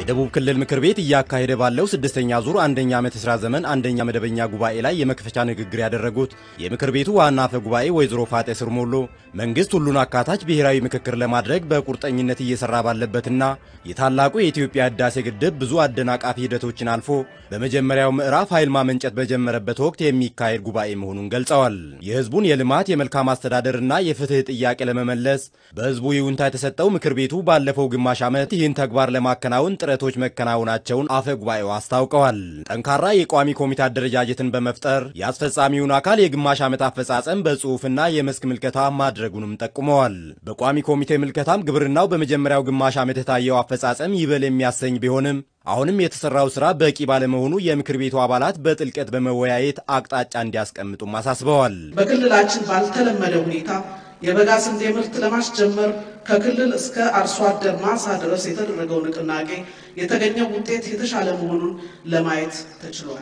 የደቡብ ክልል ምክር ቤት እያካሄደ ባለው ስድስተኛ ዙር አንደኛ ዓመት የሥራ ዘመን አንደኛ መደበኛ ጉባኤ ላይ የመክፈቻ ንግግር ያደረጉት የምክር ቤቱ ዋና አፈ ጉባኤ ወይዘሮ ፋጤ ስርሞሎ መንግሥት ሁሉን አካታች ብሔራዊ ምክክር ለማድረግ በቁርጠኝነት እየሠራ ባለበትና የታላቁ የኢትዮጵያ ሕዳሴ ግድብ ብዙ አደናቃፊ ሂደቶችን አልፎ በመጀመሪያው ምዕራፍ ኃይል ማመንጨት በጀመረበት ወቅት የሚካሄድ ጉባኤ መሆኑን ገልጸዋል። የሕዝቡን የልማት የመልካም አስተዳደርና የፍትሕ ጥያቄ ለመመለስ በሕዝቡ ይሁንታ የተሰጠው ምክር ቤቱ ባለፈው ግማሽ ዓመት ይህን ተግባር ለማከናወን ጥረቶች መከናወናቸውን አፈ ጉባኤው አስታውቀዋል። ጠንካራ የቋሚ ኮሚቴ አደረጃጀትን በመፍጠር የአስፈጻሚውን አካል የግማሽ ዓመት አፈጻጸም በጽሑፍና የመስክ ምልከታ ማድረጉንም ጠቁመዋል። በቋሚ ኮሚቴ ምልከታም ግብርናው በመጀመሪያው ግማሽ ዓመት የታየው አፈጻጸም ይበል የሚያሰኝ ቢሆንም አሁንም የተሰራው ስራ በቂ ባለመሆኑ የምክር ቤቱ አባላት በጥልቀት በመወያየት አቅጣጫ እንዲያስቀምጡም አሳስበዋል። በክልላችን ባልተለመደ ሁኔታ የበጋ ስንዴ ምርት ለማስጀመር ከክልል እስከ አርሶ አደር ማሳ ድረስ የተደረገው ንቅናቄ የተገኘው ውጤት የተሻለ መሆኑን ለማየት ተችሏል።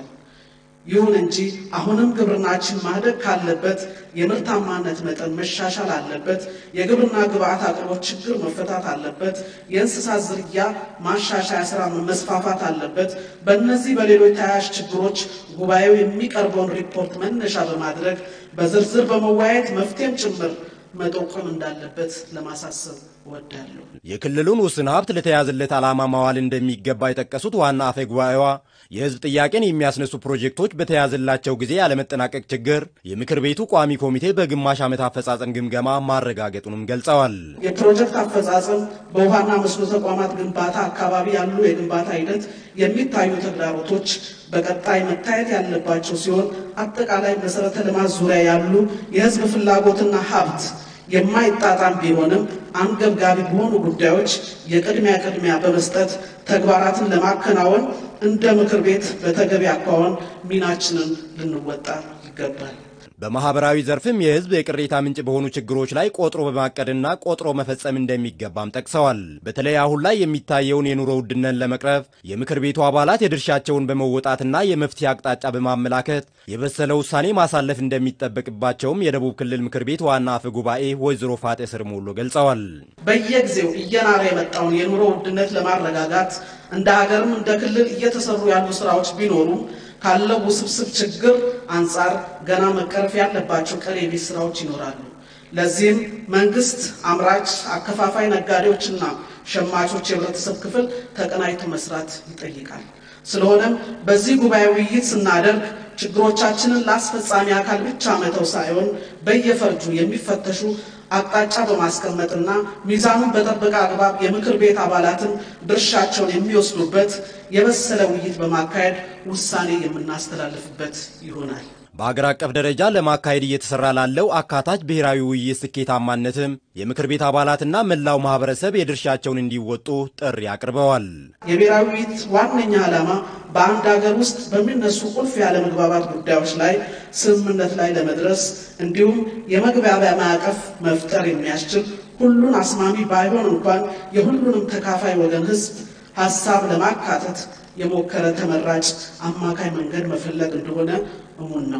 ይሁን እንጂ አሁንም ግብርናችን ማደግ ካለበት የምርታማነት መጠን መሻሻል አለበት። የግብርና ግብዓት አቅርቦት ችግር መፈታት አለበት። የእንስሳት ዝርያ ማሻሻያ ስራ መስፋፋት አለበት። በእነዚህ በሌሎች ተያያዥ ችግሮች ጉባኤው የሚቀርበውን ሪፖርት መነሻ በማድረግ በዝርዝር በመወያየት መፍትሄም ጭምር መጠቆም እንዳለበት ለማሳሰብ እወዳለሁ። የክልሉን ውስን ሀብት ለተያዘለት ዓላማ ማዋል እንደሚገባ የጠቀሱት ዋና አፈ ጉባኤዋ የሕዝብ ጥያቄን የሚያስነሱ ፕሮጀክቶች በተያዘላቸው ጊዜ ያለመጠናቀቅ ችግር የምክር ቤቱ ቋሚ ኮሚቴ በግማሽ ዓመት አፈጻጸም ግምገማ ማረጋገጡንም ገልጸዋል። የፕሮጀክት አፈጻጸም በውሃና መስኖ ተቋማት ግንባታ አካባቢ ያሉ የግንባታ ሂደት የሚታዩ ተግዳሮቶች በቀጣይ መታየት ያለባቸው ሲሆን አጠቃላይ መሰረተ ልማት ዙሪያ ያሉ የሕዝብ ፍላጎትና ሀብት የማይጣጣም ቢሆንም አንገብጋቢ በሆኑ ጉዳዮች የቅድሚያ ቅድሚያ በመስጠት ተግባራትን ለማከናወን እንደ ምክር ቤት በተገቢ አኳኋን ሚናችንን ልንወጣ ይገባል። በማህበራዊ ዘርፍም የህዝብ የቅሬታ ምንጭ በሆኑ ችግሮች ላይ ቆጥሮ በማቀድና ቆጥሮ መፈጸም እንደሚገባም ጠቅሰዋል። በተለይ አሁን ላይ የሚታየውን የኑሮ ውድነት ለመቅረፍ የምክር ቤቱ አባላት የድርሻቸውን በመወጣትና የመፍትሄ አቅጣጫ በማመላከት የበሰለ ውሳኔ ማሳለፍ እንደሚጠበቅባቸውም የደቡብ ክልል ምክር ቤት ዋና አፈ ጉባኤ ወይዘሮ ፋጤ ስርሞሎ ገልጸዋል። በየጊዜው እየናረ የመጣውን የኑሮ ውድነት ለማረጋጋት እንደ ሀገርም እንደ ክልል እየተሰሩ ያሉ ስራዎች ቢኖሩም ካለው ውስብስብ ችግር አንጻር ገና መቀረፍ ያለባቸው ቀሪ የቤት ስራዎች ይኖራሉ። ለዚህም መንግስት፣ አምራች፣ አከፋፋይ ነጋዴዎችና ሸማቾች የህብረተሰብ ክፍል ተቀናጅቶ መስራት ይጠይቃል። ስለሆነም በዚህ ጉባኤ ውይይት ስናደርግ ችግሮቻችንን ለአስፈጻሚ አካል ብቻ መተው ሳይሆን በየፈርጁ የሚፈተሹ አቅጣጫ በማስቀመጥና ሚዛኑን በጠበቀ አግባብ የምክር ቤት አባላትን ድርሻቸውን የሚወስዱበት የበሰለ ውይይት በማካሄድ ውሳኔ የምናስተላልፍበት ይሆናል። በአገር አቀፍ ደረጃ ለማካሄድ እየተሰራ ላለው አካታች ብሔራዊ ውይይት ስኬታማነትም የምክር ቤት አባላትና መላው ማህበረሰብ የድርሻቸውን እንዲወጡ ጥሪ አቅርበዋል። የብሔራዊ ውይይት ዋነኛ ዓላማ በአንድ ሀገር ውስጥ በሚነሱ ቁልፍ ያለመግባባት ጉዳዮች ላይ ስምምነት ላይ ለመድረስ እንዲሁም የመግባቢያ ማዕቀፍ መፍጠር የሚያስችል ሁሉን አስማሚ ባይሆን እንኳን የሁሉንም ተካፋይ ወገን ህዝብ ሀሳብ ለማካተት የሞከረ ተመራጭ አማካይ መንገድ መፈለግ እንደሆነ እሙን ነው።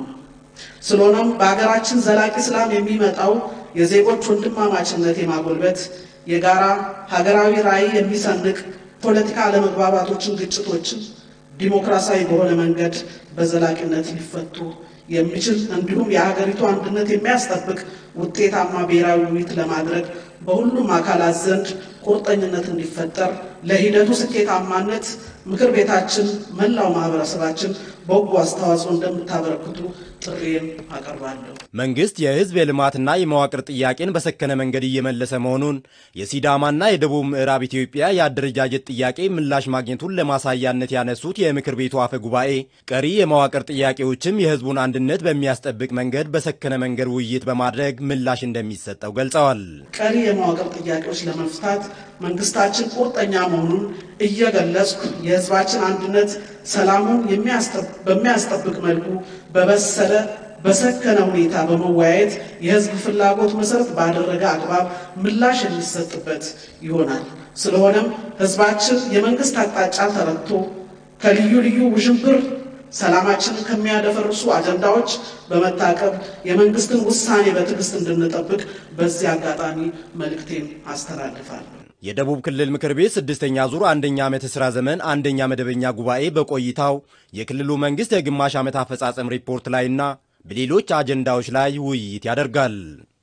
ስለሆነም በሀገራችን ዘላቂ ሰላም የሚመጣው የዜጎች ወንድማማችነት የማጎልበት የጋራ ሀገራዊ ራዕይ የሚሰንቅ ፖለቲካ አለመግባባቶችን፣ ግጭቶችን ዲሞክራሲያዊ በሆነ መንገድ በዘላቂነት ሊፈቱ የሚችል እንዲሁም የሀገሪቱ አንድነት የሚያስጠብቅ ውጤታማ ብሔራዊ ውይይት ለማድረግ በሁሉም አካላት ዘንድ ቁርጠኝነት እንዲፈጠር ለሂደቱ ስኬታማነት ምክር ቤታችን፣ መላው ማህበረሰባችን በጎ አስተዋጽኦ እንደምታበረክቱ ጥሪዬን አቀርባለሁ። መንግስት የህዝብ የልማትና የመዋቅር ጥያቄን በሰከነ መንገድ እየመለሰ መሆኑን የሲዳማና የደቡብ ምዕራብ ኢትዮጵያ የአደረጃጀት ጥያቄ ምላሽ ማግኘቱን ለማሳያነት ያነሱት የምክር ቤቱ አፈ ጉባኤ ቀሪ የመዋቅር ጥያቄዎችም የህዝቡን አንድነት በሚያስጠብቅ መንገድ በሰከነ መንገድ ውይይት በማድረግ ምላሽ እንደሚሰጠው ገልጸዋል። ቀሪ የመዋቅር ጥያቄዎች ለመፍታት መንግስታችን ቁርጠኛ መሆኑን እየገለጽኩ የህዝባችን አንድነት ሰላሙን በሚያስጠብቅ መልኩ በበሰለ በሰከነ ሁኔታ በመወያየት የህዝብ ፍላጎት መሰረት ባደረገ አግባብ ምላሽ የሚሰጥበት ይሆናል። ስለሆነም ህዝባችን የመንግስት አቅጣጫ ተረድቶ ከልዩ ልዩ ውዥንብር ሰላማችንን ከሚያደፈርሱ አጀንዳዎች በመታቀብ የመንግስትን ውሳኔ በትዕግስት እንድንጠብቅ በዚህ አጋጣሚ መልእክቴን አስተላልፋለሁ። የደቡብ ክልል ምክር ቤት ስድስተኛ ዙር አንደኛ ዓመት የሥራ ዘመን አንደኛ መደበኛ ጉባኤ በቆይታው የክልሉ መንግሥት የግማሽ ዓመት አፈጻጸም ሪፖርት ላይና በሌሎች አጀንዳዎች ላይ ውይይት ያደርጋል።